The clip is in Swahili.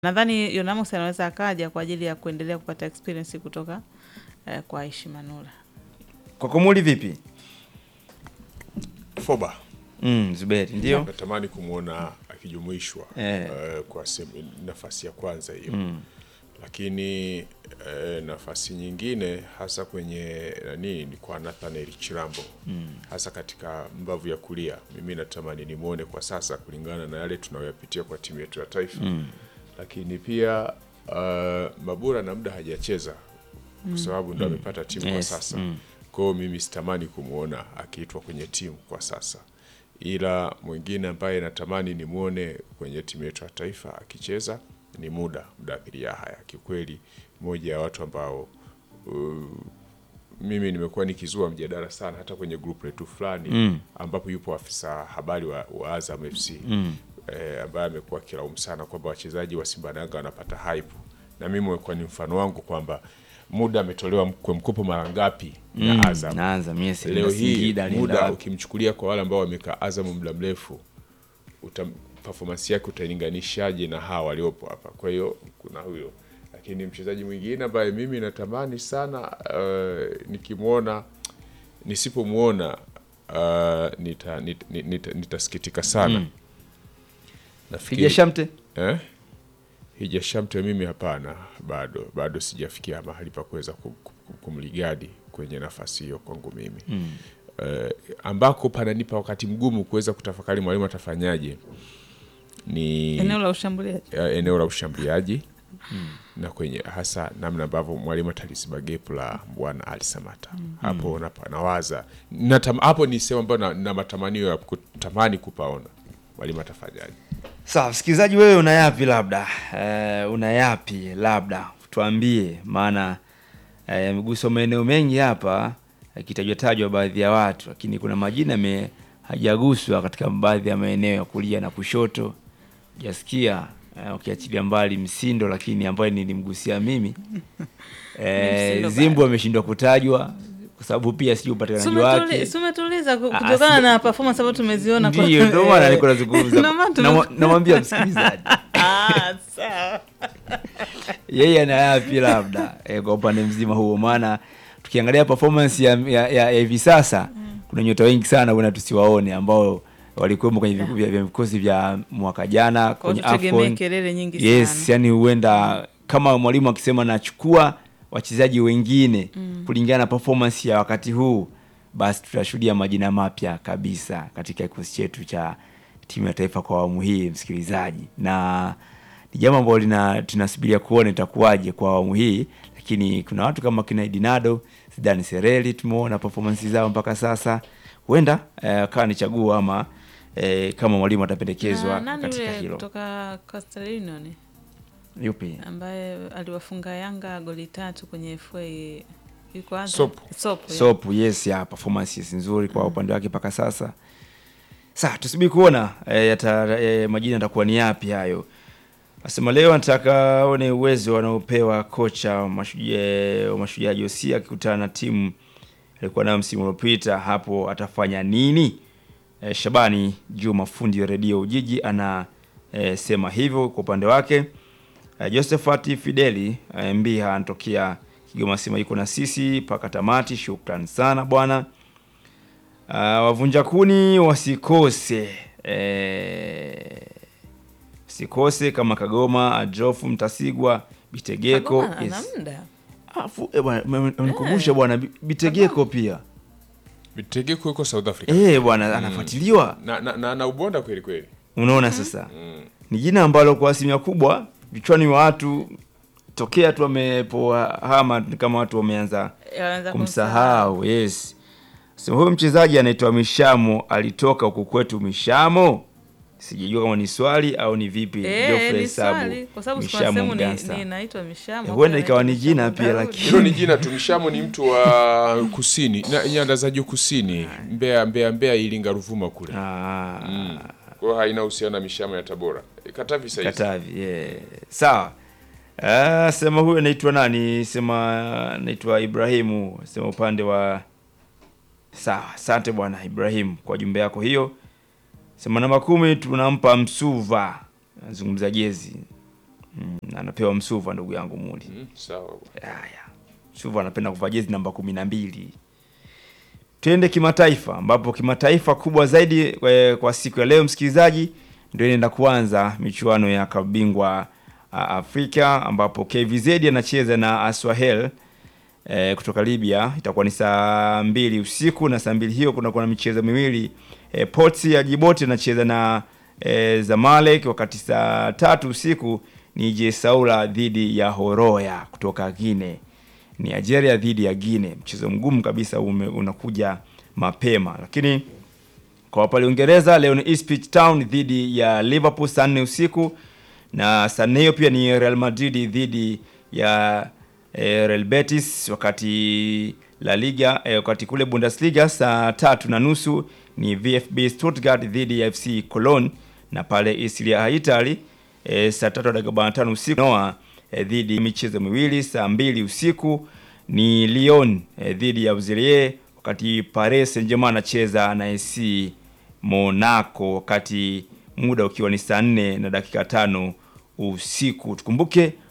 Nadhani Yonamus anaweza akaja kwa ajili ya kuendelea kupata experience kutoka eh, kwa Aishi Manula. Kwa Komuli vipi? Foba Mm, Zuberi ndio. natamani kumwona akijumuishwa Eh. eh, kwa sehemu- nafasi ya kwanza hiyo lakini eh, nafasi nyingine hasa kwenye nani ni kwa Nathaniel Chirambo hasa katika mbavu ya kulia. Mimi natamani nimwone kwa sasa kulingana na yale tunayoyapitia kwa timu yetu ya taifa lakini pia uh, Mabura na muda hajacheza kwa sababu ndo amepata timu kwa Yes. sasa kwa hiyo mimi sitamani kumwona akiitwa kwenye timu kwa sasa, ila mwingine ambaye natamani nimwone kwenye timu yetu ya taifa akicheza ni muda Mudathiri Yahya. Kiukweli moja ya watu ambao uh, mimi nimekuwa nikizua mjadala sana hata kwenye group letu fulani ambapo yupo afisa habari wa, wa Azam FC eh, ambaye amekuwa akilaumu sana kwamba wachezaji wa Simba na Yanga wanapata hype, na mimi imekuwa ni mfano wangu kwamba muda ametolewa kwa mkopo mara ngapi na Azam Naanza miezi leo hii Singida alienda muda wapi? ukimchukulia kwa wale ambao wamekaa Azam muda mrefu uta, performance yake utailinganishaje na hawa waliopo hapa? Kwa hiyo kuna huyo, lakini mchezaji mwingine ambaye mimi natamani sana uh, nikimwona nisipomwona uh, nita, nita, nita, nitasikitika sana nafikiri Hija Shamte? eh? Hija Shamte mimi hapana, bado bado sijafikia mahali pa kuweza kum- kum- kumligadi kwenye nafasi hiyo kwangu mimi mm. eh, ambako pananipa wakati mgumu kuweza kutafakari mwalimu atafanyaje ni Eneo la ushambuliaji. eh, eneo la ushambuliaji na kwenye hasa namna ambavyo mwalimu ataliziba gepu la bwana Ali Samata hapo napa- nawaza natam, hapo ni sehemu ambayo na, na matamanio ya kutamani kupaona mwalimu atafanyaje. Sawa, msikilizaji wewe una yapi labda? Eh, una yapi labda? Tuambie maana eh, yameguswa maeneo mengi hapa yakitajwa tajwa baadhi ya watu, lakini kuna majina me hajaguswa katika baadhi ya maeneo ya kulia na kushoto. Jasikia eh, ukiachilia mbali Msindo, lakini ambaye nilimgusia mimi eh, Msindo Zimbu ameshindwa kutajwa kwa sababu pia sijui upatikanaji wake. Sumetuliza Ah, kutokana sija- na performance ambayo tumeziona. kwa- Ndiyo, ndio maana niko nazungumza. Ndio maana tume- Namwa- Namwambia msikilizaji Ah, sawa. yeye ana yapi labda e, kwa upande mzima huo, maana tukiangalia performance ya ya, ya, ya hivi sasa kuna nyota wengi sana bwana tusiwaone ambao walikuwemo kwenye viku- vya vya vikosi vya mwaka jana Kwa kwenye hiyo tutegemee AFCON. kelele nyingi Yes, sana. yani huenda kama mwalimu akisema nachukua wachezaji wengine kulingana na performance ya wakati huu, basi tutashuhudia majina mapya kabisa katika kikosi chetu cha timu ya taifa kwa awamu hii, msikilizaji, na ni jambo ambalo lina tunasubiria kuona itakuwaje kwa awamu hii, lakini kuna watu kama kina Edinado, Zidane Sereli tumeona performance zao mpaka sasa, huenda eh, kawa ni chaguo ama eh, kama mwalimu atapendekezwa Na nani katika yule hilo. kutoka Coastal Union Yupi? ambaye aliwafunga Yanga goli tatu kwenye FA yuko Azam? Sopu. Sopu, yeah. Sopu, yes ya performance yes, nzuri kwa upande wake mpaka sasa. Sasa tusubiri kuona e, yata, e, majina yatakuwa ni yapi hayo. Nasema leo nataka one uwezo wanaopewa kocha wa Mashujaa wa Mashujaa Josia akikutana na timu alikuwa nayo msimu uliopita, hapo atafanya nini? E, Shabani Juma fundi wa redio Ujiji ana e, sema hivyo kwa upande wake. E, Josephat Fideli e, Mbiha anatokea Kigoma sema yuko na sisi mpaka tamati. Shukran sana bwana. Uh, wavunja kuni wasikose eh, sikose kama Kagoma, Adolfu Mtasigwa, Bitegeko. Kagoma ana Yes. muda. Afu eh, bwana me- amenikumbusha bwana Bi- Bitegeko pia Bitegeko yuko South Africa eh bwana anafuatiliwa. na, na, na, na ubonda kweli kweli Unaona sasa ni jina ambalo kwa asilimia kubwa vichwani wa watu tokea tu wamepoa hama ni kama watu wameanza Yaanza kumsahau yes so, huyu mchezaji anaitwa mishamo alitoka huku kwetu mishamo sijajua kama ni swali au ni vipi Eh, Geoffrey ni Sabu, swali kwa sababu kuna Mishamo sehemu ni- Mgansa. ni inaitwa Mishamo. Eh, huenda kuna ikawa ni inaitwa jina Mishamo pia, Daudi. lakini- hilo ni jina tu. Mshamo ni mtu wa kusini na nyanda za juu kusini, Mbeya, Mbeya, Mbeya, Iringa, Ruvuma kule. Ah, Kwa hiyo haina uhusiano na mishamo ya Tabora. E, Katavi sasa hizi. Katavi yeah. sawa Ah, sema huyu anaitwa nani sema anaitwa Ibrahimu sema upande wa sawa asante bwana Ibrahim kwa jumbe yako hiyo sema namba kumi tunampa Msuva nazungumza jezi mm, anapewa Msuva ndugu yangu Muli. Mm, sawa bwana. Haya, Msuva anapenda kuvaa jezi namba kumi na mbili. Twende kimataifa, ambapo kimataifa kubwa zaidi eh, kwa siku ya leo msikilizaji, ndio inaenda kuanza michuano ya kabingwa ah, Afrika ambapo KVZ anacheza na Aswahel eh, kutoka Libya. Itakuwa ni saa mbili usiku na saa mbili hiyo kunakuwa na michezo miwili eh, Ports ya Djibouti anacheza na eh, Zamalek, wakati saa tatu usiku ni JS Saoura dhidi ya Horoya kutoka Guinea. Ni Algeria dhidi ya Guinea, mchezo mgumu kabisa ume, unakuja mapema, lakini kwa pale Uingereza leo ni Ipswich Town dhidi ya Liverpool saa nne usiku, na saa nne hiyo pia ni Real Madrid dhidi ya eh, Real Betis, wakati La Liga eh, wakati kule Bundesliga saa tatu na nusu ni VfB Stuttgart dhidi ya FC Cologne, na pale Serie A Italy eh, saa tatu na dakika arobaini na tano usiku Noa eh, dhidi michezo miwili saa mbili usiku ni Lyon eh, dhidi ya Auxerre, wakati Paris Saint-Germain anacheza na AC Monaco, wakati muda ukiwa ni saa nne na dakika tano usiku. Tukumbuke